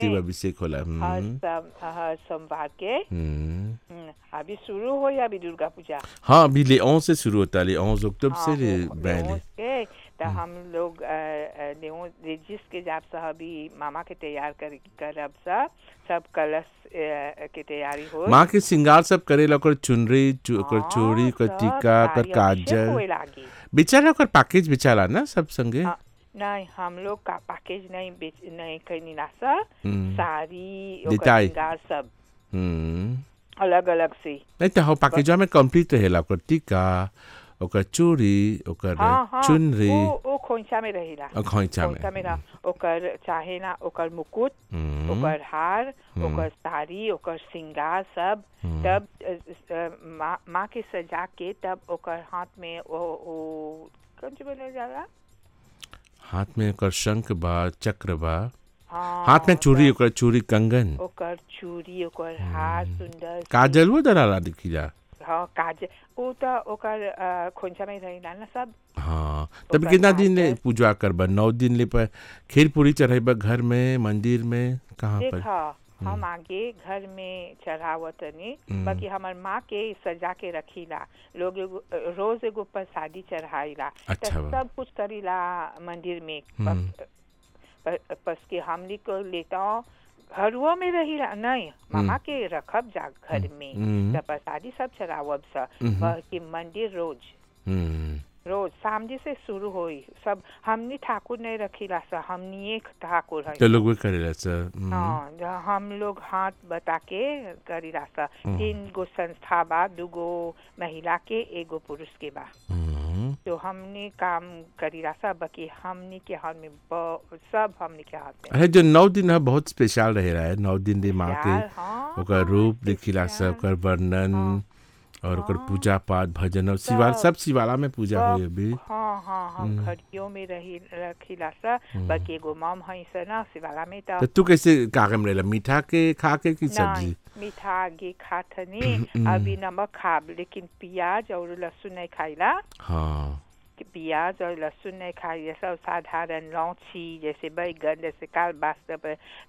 शिव अभिषेक होला हर हम्म, सम हर सोमवार के हम्म। हम्म, अभी शुरू हो या अभी दुर्गा पूजा हाँ अभी ले 11 से शुरू होता है ले 11 अक्टूबर से हाँ, ले वो- बैले लेओस के तो हम लोग अ, अ, लेओस रेजिस के जाब से अभी मामा के तैयार कर करब सब सब कलश अ, के तैयारी हो माँ के श्रृंगार सब करेला ओकर चुनरी चु- ओकर चूड़ी ओकर टीका ओकर काजल लागी बेचारा ओकर पैकेज बेचारा ना सब संगे हाँ, नहीं हम लोग का पैकेज नहीं बेच नहीं करनी ना सर हम्म, साड़ी ओकर देताई। श्रृंगार सब हम्म। अलग अलग से नहीं तो हो पैकेजवा में कंप्लीट रहेला ओकर टीका ओकर चूड़ी ओकर हाँ हाँ चुनरी वो वो खोइछा में रहेला और खोइचा में खोइछा में रह ओकर चाहे ना ओकर मुकुट हम्म, ओकर हार ओकर साड़ी ओकर श्रृंगार सब हम्म। तब अ, अ, माँ माँ के सजा के तब ओकर हाथ में वो वो कौन सी बोला जाला हाथ में ओकर शंख बा चक्र बा हाँ हाथ में चूड़ी तब ओकर चूड़ी कंगन ओकर चूड़ी ओकर हार सुंदर सी- काजल वो दराला दिखीला हाँ काजल वो तो ओकर अ, खोइछा में रहेला ना सब हाँ तब ओकर कितना दिन ले काजल। पूजा करबा नौ दिन ले पर खीर पूरी चढ़ेबा घर में मंदिर में कहाँ पर देखा हम आगे घर में चढ़ावतनी हम्म। बाकी हमर माँ के सजा के रखीला लोग एगो रोज एगो प्रसादी चढ़ाईला त अच्छा बा। सब कुछ करीला मंदिर में हम्म। प- पस के हमनी को लेता घरुओ में रहीला नहीं मामा के रखब जा घर में हम्म। त प्रसादी सब चढ़ावब सा हम्म। बाकी मंदिर रोज हम्म, रोज सामने से शुरू होई सब हमनी ठाकुर नहीं रखीला सा हमनी एक ठाकुर है तो लोग भी करेला सर हम्म, हाँ जहाँ हम लोग हाथ बता के करी रास्ता तीन गो संस्था बा दूगो महिला के एगो पुरुष के बा हम्म, तो हमने काम करी रास्ता बाकी हमने के हाथ में ब- सब हमने के हाथ में अरे जो नौ दिन है बहुत स्पेशल रहे रहा है नौ दिन ले माँ के यार, हाँ, ओकर रूप देखिला सब ओकर वर्णन और ओकर पूजा पाठ भजन और शिवाला सब शिवाला में पूजा हुई अभी हाँ हाँ हम घड़ियों में रही रखीला सा बाकी एगो मम है से ना शिवाला में तो तो तू कैसे कागम रहेला मीठा के खा के की सब्जी नहीं मीठा आगे खाथनी अभी नमक खाब लेकिन प्याज और लहसुन नहीं खाइला हाँ कि प्याज और लहसुन नहीं खाइए सब साधारण लौची जैसे बैगन जैसे काल बास्तव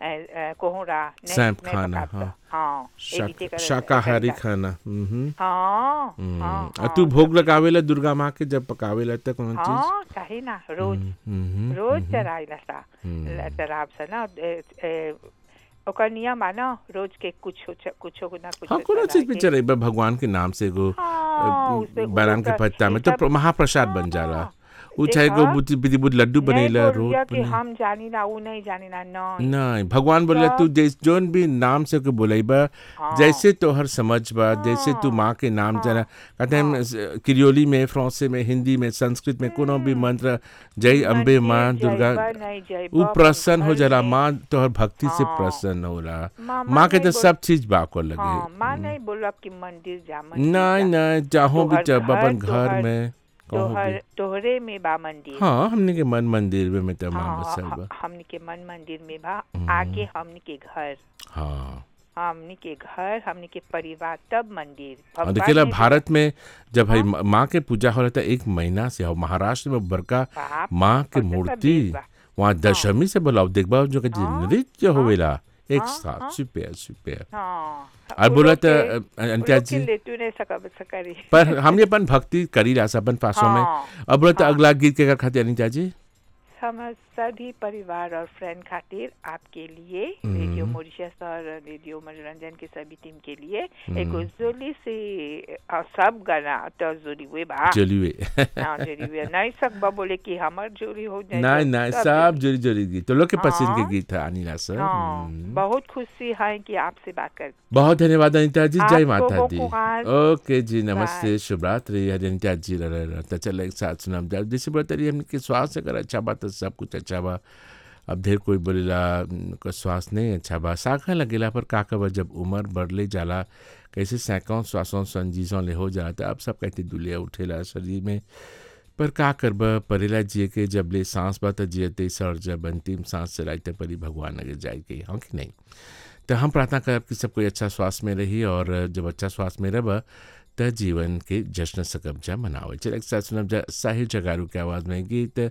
कोहरा नहीं- सैंप नहीं खाना, पकाता। हाँ। हाँ शाक- एविते कर- शाकाहारी करता। खाना हम्म हाँ हम्म। हाँ और तू भोग लगावेला दुर्गा माँ के जब पकावेला तक कौन चीज हाँ चाहे ना रोज हम्म, रोज चराइला सा हम्म। चराब सा ना ए- ए, ओकर नियम है ना रोज के कुछ कुछ ना कुछ हाँ कोनो चीज पे चढ़ाके। चढ़ेबा भगवान के नाम से एगो हाँ, उससे- बनान के उसका- पत्ता में ये तो सब- प्र- महाप्रसाद बन हाँ, जाला हाँ। उ चाहे देखा? को बुद्धि बुद्धि बुद्धि लड्डू बनेला नहीं रोट बोलिया कि बने हम जानी ना वो नहीं जानी ना नहीं नहीं भगवान बोला सब- तू जैस जोन भी नाम से के बोलेबा हाँ। जैसे तोहर समझ बा जैसे तू माँ के नाम जना कहते हैं किरियोली में फ्रांसी में हिंदी में संस्कृत में कोनो भी मंत्र जय अम्बे माँ मंदिर दुर्गा जइबा, नहीं जइबा, उ प्रसन्न हो घर जाला में- माँ तोहर भक्ति से हाँ। प्रसन्न होला माँ- माँ माँ के तो नहीं सब चीज बाको हाँ लगे माँ नहीं बोला कि मंदिर जा मंदिर नहीं जा। नहीं चाहो भी तोहर जब घर, अपन घर तोहर- में कहूँ तोहर भी तोहरे में बा मंदिर हाँ हमने के मन मंदिर में में तो माँ हाँ, बसल हाँ, बा हमनी के मन मंदिर में बा आगे हमनी के घर हाँ हमनी के घर हमनी के परिवार तब मंदिर और भगवान देखिएला ने भारत में जब है माँ के पूजा हो रहा था एक महीना से हो महाराष्ट्र में बड़का बाप, माँ के और तो मूर्ति सब बा। वहाँ दशमी से बोलाओ देखबा जो कि हाँ, नृत्य होवेला एक हाँ, साथ हाँ। सुपर सुपर हाँ और उ बोला लोग तो के- अ, उ अंत्या लोग के जी लेटू नहीं सकब सकरी पर हमने अपन भक्ति करी रहा अपन पासों में हाँ, अब बोला तो अगला गीत के खाते अनिता जी हम सभी परिवार और फ्रेंड खातिर आपके लिए रेडियो मॉरिशस और रेडियो मनोरंजन के सभी टीम के लिए एक जोली से अ, सब गाना तो जोली हुए बा चलिए हाँ, जोली हुए नहीं सकबा बोले कि हमर जोली हो जाए नहीं तो नहीं सब सब जोरी जोरी गीत तो लोग के पसंद के हाँ। गीत है अनिला सर हाँ हम्म। बहुत खुशी है कि आपसे बात कर बहुत धन्यवाद अनिता जी जय आपको माता वो दी कुमार। ओके जी नमस्ते शुभ रात्रि हरि अनिता जी रहता चलो एक साथ सुनाम जाए जैसे बोलते रही हमने स्वास्थ्य अगर अच्छा बा तो सब कुछ अच्छा बा अब ढेर कोई बोलेला "न, को स्वास्थ्य नहीं अच्छा बा साखा लगेला पर का कब जब उम्र बढ़ले जाला कैसे सैकड़ों श्वासों संजीजों ले हो जाला तो अब सब कहते दुलिया उठेला शरीर में पर का करब परेला जिए के जब ले सांस बा त जियते सर जब अंतिम सांस चलाई त परी भगवान अगर जाए के हाँ कि नहीं तो हम प्रार्थना करब कि सब कोई अच्छा स्वास्थ्य में रही और जब अच्छा स्वास्थ्य में रह त जीवन के जश्न सकब जा मनावे चल एक साथ सुनब जा साहिल जगारू के आवाज़ में गीत